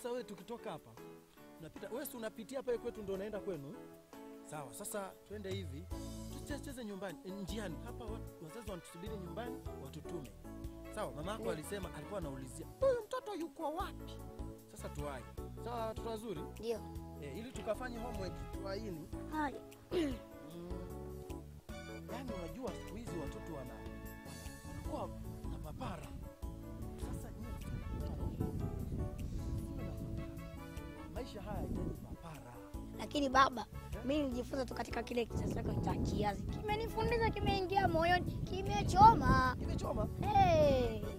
Sasa wewe tukitoka hapa unapita, wewe si unapitia pale kwetu ndio unaenda kwenu? Sawa, sasa twende hivi tucheze nyumbani eh, njiani hapa. watu- Wazazi wanatusubiri nyumbani, watutume. Sawa, mama yako alisema, alikuwa anaulizia huyu mtoto yuko wapi. Sasa tuwai. Sawa, watoto wazuri Ndio. eh, ili tukafanye homework tuwaini. Haya. Mm. Yaani unajua siku hizi watoto wana wana- wanakuwa na papara. Sasa nyinyi msiwe na papara. Msiwe na papara. Maisha haya yanahitaji papara. Lakini baba, mimi nilijifunza tu katika kile kizazi chako cha kiazi. Kimenifundisha, kimeingia moyoni, kimechoma. Imechoma. Hey.